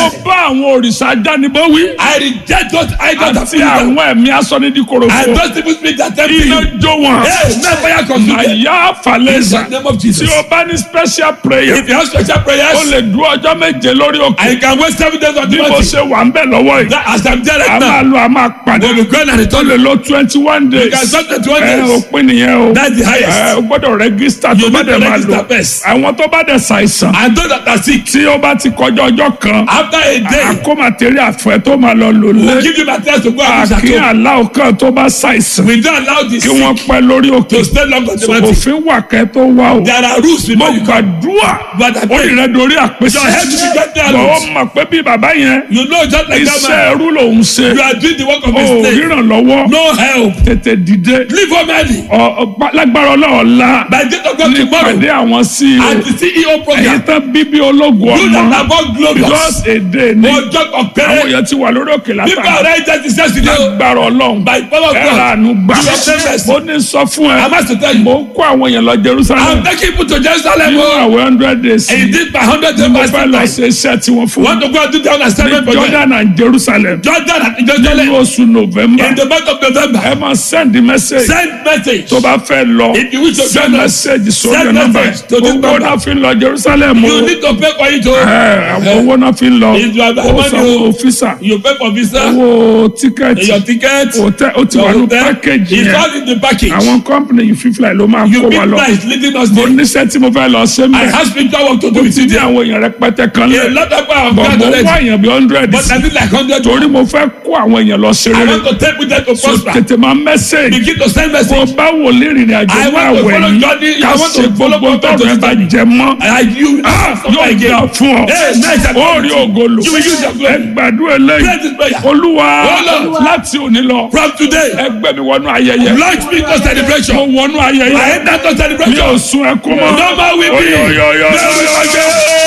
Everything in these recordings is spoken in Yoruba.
bá àwọn òrìṣà dánibó wí. I reject those idols that àti feed them. àwọn ẹ̀mí asọ́nidíkorò And fún. those people speak that temple iná you. jó wọn. Hey, may fire consume them. àyà In falẹ́sà. the name of tí Jesus. o bá ní special prayer. If you have special o prayers, lè dúró ọjọ́ méje lórí òkè. I can wait seven days on bí the mo mountain. ṣe wà ń bẹ̀ lọ́wọ́ yìí. That as I'm there a right máa now, lo a máa padà. when we go and o return, lè lo twenty one days. you can start at one ẹ days. òpin nìyẹn o. That's the highest. ẹ o gbọ́dọ̀ rẹ́gísítà tó You bá need dẹ̀ to máa register lò. first. àwọn tó bá dẹ̀ ṣàìsàn. And those that are sick, tí ó bá ti kọjá ọjọ́ kan. after a day, àkómàtẹ́rì àfẹ́ tó máa lọ lò we'll lé. give you materials to go and use at àkí home. aláwọ̀ kan tó bá ṣàìsàn. We don't allow the kí sick wọ́n pẹ́ lórí òkè. to stay long on the mountain. òfin wà kẹ́ tó wá o. There are rules mo before you come. gbàdúrà But I ó pray, rẹ̀ dorí àpèsè. your head will get there. bọ̀ ó Lord. mọ̀ pé bí bàbá yẹn You know just like that iṣẹ́ man, ẹrú lòún ṣe. you are doing the work of ó a slave. ríran lọ́wọ́ No help. tètè dìde. Leave home early. Ọ- ọ- lágbára ọlọ́ọ̀la By the gate of God tomorrow, nípàdé àwọn sí at the CEO èyí program, tán bíbí ológun you that ọmọ are born glorious. just a day ní Ọjọ́ àwọn ọ̀pẹ̀rẹ̀. èèyàn ti wà lórí òkè People látàrí are ready to say today. lágbára ọlọ́run By the power of ẹ̀rọ God. àánú gbà You have done mercy. ó ní sọ fún ẹ I must tell you. mo ń kó àwọn èèyàn lọ Jerusalem I'm taking people to Jerusalem. nínú oh. àwọn hundred days And he did by hundred days mo fasting fẹ́ lọ time. ṣe iṣẹ́ tí wọ́n fún Want to go and do down and ní seven for them. Jordan and Jerusalem Jordan at nínú Jerusalem. oṣù November In the month of November. ẹ máa send message Send message. tó bá fẹ́ lọ If you wish to send join us, message sórí send nọ́mbà message to this gbogbo number. náà fi ń lọ Jerusalem o You need to pay for it. oh. ẹ àwọn owó náà fi ń lọ If you have ó money, sanwó o. físà You pay for visa. owó tíkẹ́ẹ̀tì Your ticket. hotel ó ti Your wà ní hotel. pákéjì It's yẹn all in the package. àwọn company yìí fífly ló máa You kó big wa lọ nice leading us mo there. níṣẹ́ tí mo fẹ́ lọ ṣe I mẹ́ have spiritual work to do ó with ti you ní there. àwọn èèyàn rẹpẹtẹ kan A lẹ̀ lot of people have bọ̀ gone mo already. wá èèyàn bí hundred But I need like hundred. torí mo fẹ́ kó àwọn èèyàn lọ ṣe I rere want to take with them to so prosper. tètè máa message Begin to send mo message. bá wò lè rìnrìn àjò I máa want to wẹ̀ follow yìí Johnny. ká I want to ṣe follow gbogbo Prophet tọrọ ẹ bá Johnny. jẹ mọ́ And you yóò gbà fún ọ Hey, nice and ó rí ògolo You will use your glory. ẹ gbàdúrà Pray eléyìí this prayer. olúwa Olúwa. láti òní lọ From today, ẹgbẹ́ mi wọnú ayẹyẹ launch me to mo celebration. wọnú I ayẹyẹ enter to mi celebration. ò sun ẹkún mọ́ No more weeping. Oyoyoyoyoyo.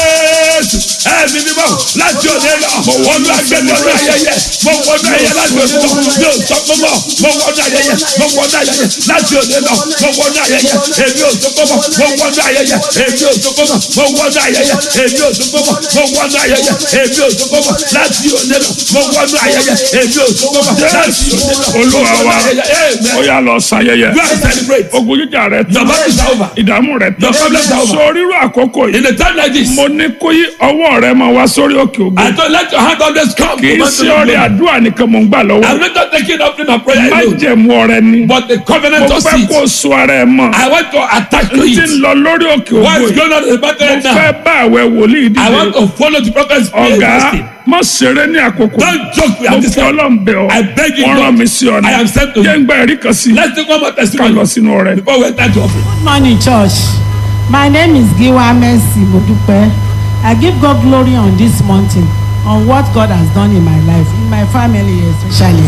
Ẹ̀mí ni báwo láti òde lọ. Mo wọnú agbẹ́ni ọdún ayẹyẹ. Mo wọnú ayẹyẹ láti òde lọ. Mi ò sọ fún mọ́. Mo wọnú ayẹyẹ. Mo wọnú ayẹyẹ láti òde lọ. Mo wọnú ayẹyẹ. Èmi ò sọ fún mọ́. Mo wọnú ayẹyẹ. Èmi ò sọ fún mọ́. Mo wọnú ayẹyẹ. Èmi ò sọ fún mọ́. Mo wọnú ayẹyẹ. Èmi ò sọ fún mọ́. Láti òde lọ. Mo wọnú ayẹyẹ. Èmi ò sọ fún mọ́. Láti òde lọ. Olúwa wa. Amen. ó yá lọ ṣayẹyẹ Go and celebrate. ogun jíjà rẹ Your tán battle is over. ìdààmú rẹ tán Your problems are over. sọ rírú àkókò In yìí a time like this, mo ní kó yí ọwọ́ rẹ máa wá sórí òkè ògo I don't let your hand always come. kì í to ṣe my ọrẹ glory. àdúrà nìkan mò ń gbà lọ́wọ́ I'm not taking up in a prayer má alone, jẹ̀mú ọrẹ ni but the mo covenant of fẹ́ seed. kó so ara ẹ mọ́ I want to attach to tí ń it. lọ lórí òkè ògo What's yìí going on in the battle mo right now? fẹ́ bá àwẹ̀ wòlíì I want dìde to follow the prophet's prayer. ọ̀gá fasting. má ṣeré ní àkókò Don't joke with mo this fi time. ọlọ́run bẹ̀ ọ́ I beg you, wọ́n Lord. rán mi sí ọ ní I am sent to you. jẹ́ ń gba ẹ̀rí kan sí Let's take one more ká lọ testimony sínú ọrẹ. before we enter to offering. Good morning, church. My name is Giwa Mercy Modupe. I give God glory on this mountain, on what God has done in my life, in my family especially.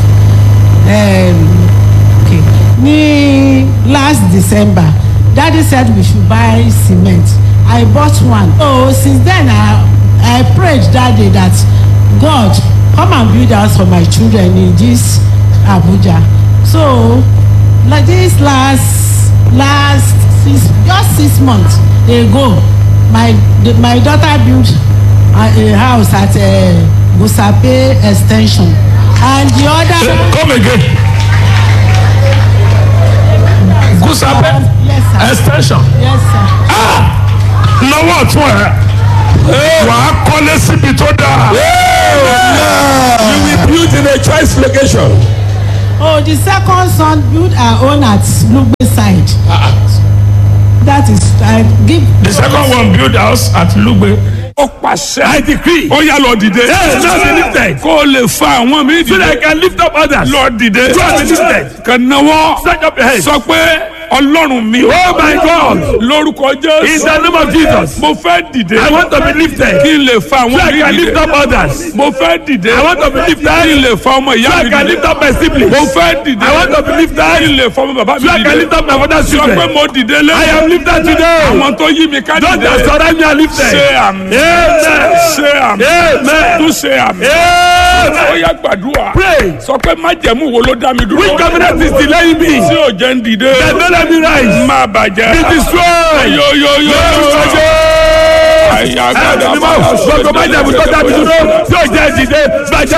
Um, okay. Ní last December, Daddy said we should buy cement. I bought one. So since then, I, I prayed that day that God come and build house for my children in this Abuja. So like this last last six just six months ago my the, my daughter built a, a house at uh, Musape extension and the other come again Gusape yes sir extension yes sir lọ́wọ́ ọ̀tún ẹ̀ wà á kọ́lé síbi tó dáa. You will build in a choice location. oh the second son built her own at Lugbe side that is I give the second one build house at Lugbe. ó pàṣẹ. I decree. ó yá lọ dìde. Yes, now be lifted. kó o lè fa àwọn mi So that I dìde. can lift up others. lọ dìde. Go and be lifted. kàn náwó. Stretch up your hands. sọ pé ọlọ́run mi. Oh my God. lórúkọ jésù. In the name of Jesus. mo fẹ́ dìde. I want to be lifted. kí n lè fa So àwọn I mi can lift dìde. up others. mo fẹ́ dìde. I want to be lifted. kí n lè fa ọmọ So ìyá I mi can dìde. lift up my siblings. mo fẹ́ dìde. I want to be lifted. kí n lè fa ọmọ bàbá mi So I can dìde. lift up my father's sọ pé children. mo dìde lé. I am lifted today. àwọn tó yí mi ká Those dìde. that surround me are lifted. ṣe àmì. Amen. ṣe àmì. Amen. tún ṣe àmì. Amen. ó yá gbàdúrà. Pray. sọ pé májẹ̀mú wo ló dá mi dúró. Which covenant is delaying me? tí ò jẹ́ ń dìde. That don't let me rise. má bàjẹ́. Be destroyed. yo yo yo. Be destroyed. ẹ̀mí mímọ́ gbogbo májẹ̀mú tó dábì dúró tí ò jẹ́ ìdìde bàjẹ́